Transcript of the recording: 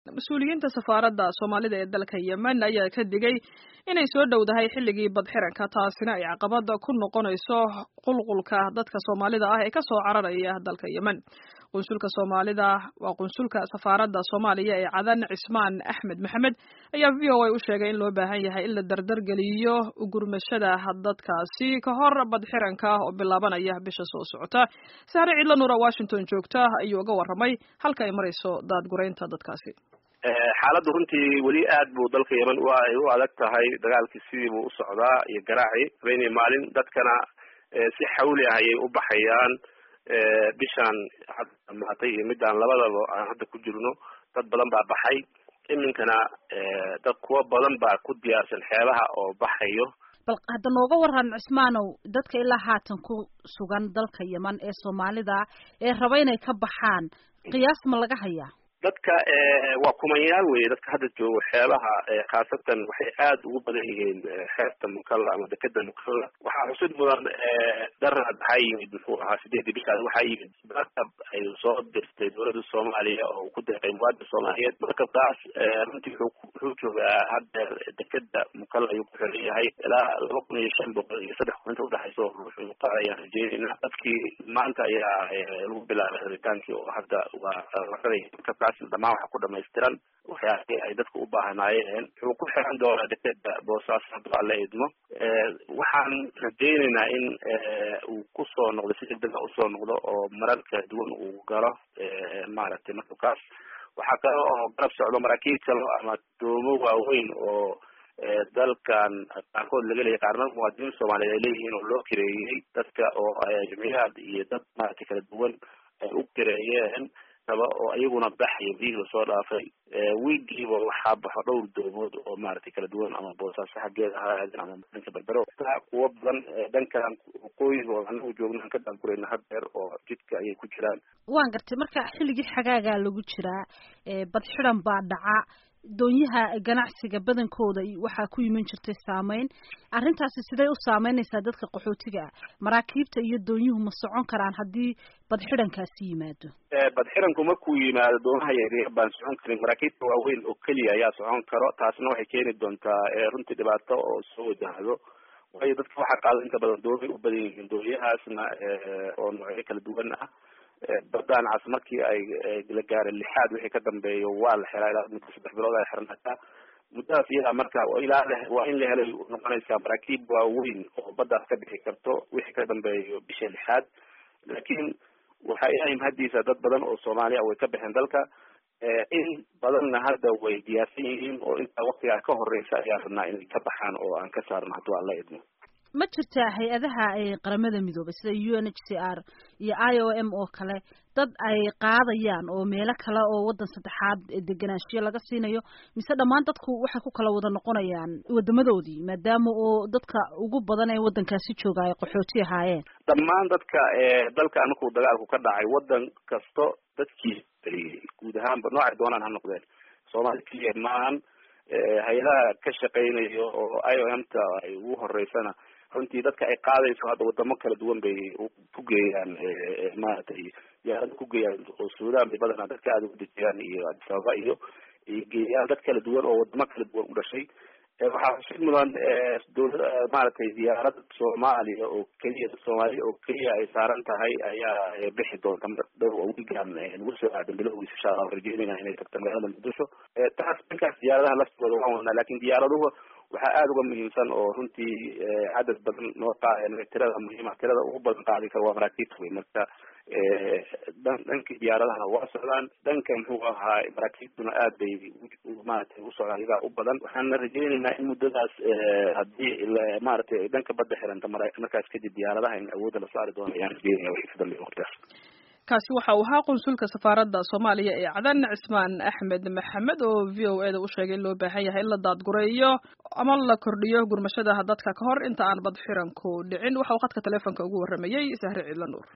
mas-uuliyiinta safaaradda soomaalida ee dalka yemen ayaa ka digay inay soo dhowdahay xilligii badxiranka taasina ay caqabada ku noqonayso qulqulka dadka soomaalida ah ee kasoo cararaya dalka yemen qunsulka soomaalida waa qunsulka safaaradda soomaaliya ee cadan cismaan axmed maxamed ayaa v o a u sheegay in loo baahan yahay in la dardargeliyo ugurmashada dadkaasi ka hor badxiranka oo bilaabanaya bisha soo socota sahre cidla nuura washington joogta ayuu uga warramay halka ay marayso daadguraynta dadkaasi xaaladdu runtii weli aad buu dalka yemen ay u adag tahay dagaalkii sidii buu u socdaa iyo garaaci habeenii maalin dadkana si xawli ah ayay u baxayaan bishaan hadda dhamaatay iyo midaan labadaba aan hadda ku jirno dad badan baa baxay iminkana dad kuwa badan baa ku diyaarsan xeebaha oo baxayo bal hadda nooga waran cismaanow dadka ilaa haatan ku sugan dalka yemen ee soomaalida ee raba inay ka baxaan qiyaas ma laga hayaa dadka waa kumanyaal weye dadka hadda joogo xeebaha khaasatan waxay aada ugu badan yihiin xeebta mukalla ama dekeda mukalla waxaa xusid mudan darad waxaa yimid muxuu ahaa sideedii bishaas waxaa yimid markab ay soo dirtay dowladda soomaaliya oo ku deeqay muwaadin soomaaliyeed markabkaas runtii wuxuu joogaa haddeer dekeda mukalla ayuu ku xiran yahay ilaa laba kun iyo shan boqol iyo saddex kun inta udhexayso ruuxu qaar ayaan rajeynayna dadkii maanta ayaa lagu bilaabay xiritaankii oo hadda waa raray markabkaas dhamaan waxa ku dhamaystiran waxyaabihii ay dadka u baahnaayeen wuxuu ku xiran doonaa dekeda boosaaso hadduu alla idmo waxaan rajaynaynaa in uu kusoo noqdo si degdega usoo noqdo oo marar kala duwan uu galo maaragtay markabkaas waxaa kale oo garab socdo maraakiib kale ama doomo waaweyn oo dalkan qaarkood laga leeyahy qaarna muwaadiniin soomaaliyeed ay leeyihiin oo loo kireeyey dadka oo jamiicaad iyo dad maaragtay kala duwan ay u kireeyeen raba oo iyaguna baxaya biyihii lasoo dhaafay wiigiiba waxaa baxo dhowr doomood oo maaragtay kala duwan ama boosaaso xaggeeda ha aadin ama dhanka berbero taa kuwa badan dhankan waqooyiga oo anagu joogna aan ka daankurayna haddeer oo jidka ayay ku jiraan waan gartay marka xilligii xagaagaa lagu jiraa bad xidan baa dhaca doonyaha ganacsiga badankooda waxaa ku yiman jirtay saameyn arrintaasi siday u saameynaysaa dadka qaxootiga ah maraakiibta iyo doonyuhu ma socon karaan haddii badxidankaasi yimaado badxidanku markuu yimaado doomaha yaryar baan socon karin maraakiibta waaweyn oo keliya ayaa socon karo taasna waxay keeni doontaa runtii dhibaato oo soo wajahdo waayo dadka waxaa qaada inta badan doomay u badan yihiin doonyahaasna oo noocyo kala duwan ah badaan cas markii ay la gaaray lixaad wixii ka dambeeyo waa la xiraa ilaa muddo saddex bilood ay xirnaataa muddadaas iyadaa marka ilaa waa in la helay noqonaysaa maraakiib waaweyn oo baddaas ka bixi karto wixii ka dambeeyo bisha lixaad laakiin waxaa ilahay mahadiisa dad badan oo soomaaliya way ka baxeen dalka in badanna hadda way diyaarsan yihiin oo intaa waktigaa ka horeysa ayaan rabnaa inay ka baxaan oo aan ka saarno hadduu aan la idmo ma jirtaa hay-adaha qaramada midoobay sida u n h c r iyo i o m oo kale dad ay qaadayaan oo meelo kale oo waddan saddexaad deganaanshiyo laga siinayo mise dhammaan dadku waxay ku kala wada noqonayaan wadamadoodii maadaama oo dadka ugu badan ee waddankaasi jooga ay qaxooti ahaayeen dhammaan dadka dalkan markuu dagaalku ka dhacay waddan kasto dadkii guud ahaanba noocay doonaan ha noqdeen soomaali keliya maahan hay-adaha ka shaqeynayo oo i o m ta ay ugu horeysana runtii dadka ay qaadayso hadda wadamo kala duwan bay ku geeyaan maaragtay diyaarada ku geeyaan oo suudaan bay badanaa dadka aada ugu dejiyaan iyo addis ababa iyo iyo geeyaan dad kala duwan oo wadamo kala duwan u dhashay waxaa xusid mudan dowlad maaragtay diyaarad soomaaliya oo keliya dad soomaaliya oo keliya ay saaran tahay ayaa bixi doonta dhowr wiigan nagu soo aadan bilowgiisa insha allah rajeynayna inay tagto magaalada muqdisho taas dhankaas diyaaradaha laftooda waan wadnaa lakin diyaaraduhu waxaa aada uga muhiimsan oo runtii cadad badan noo qaada tirada muhiima tirada ugu badan qaadi kara waa maraakiibta wey marka dhankii diyaaradaha waa socdaan dhanka muxuu ahaa maraakiibtuna aad bay maaragtay u socdaan iyagaa u badan waxaana rajeynaynaa in muddadaas haddii maaragtay dhanka badda xiranta markaas kadib diyaaradaha in awoodda la saari doono ayaan rajeynaya wixii ka dambeeya waqtigaas kaasi waxa uu ahaa qunsulka safaaradda soomaaliya ee cadan cismaan axmed maxamed oo v o e da u sheegay in loo baahan yahay in la daadgureeyo ama la kordhiyo gurmashada dadka ka hor inta aan bad xiranku dhicin waxa uu khadka teleefonka ugu warramayey sahre ciidla nuur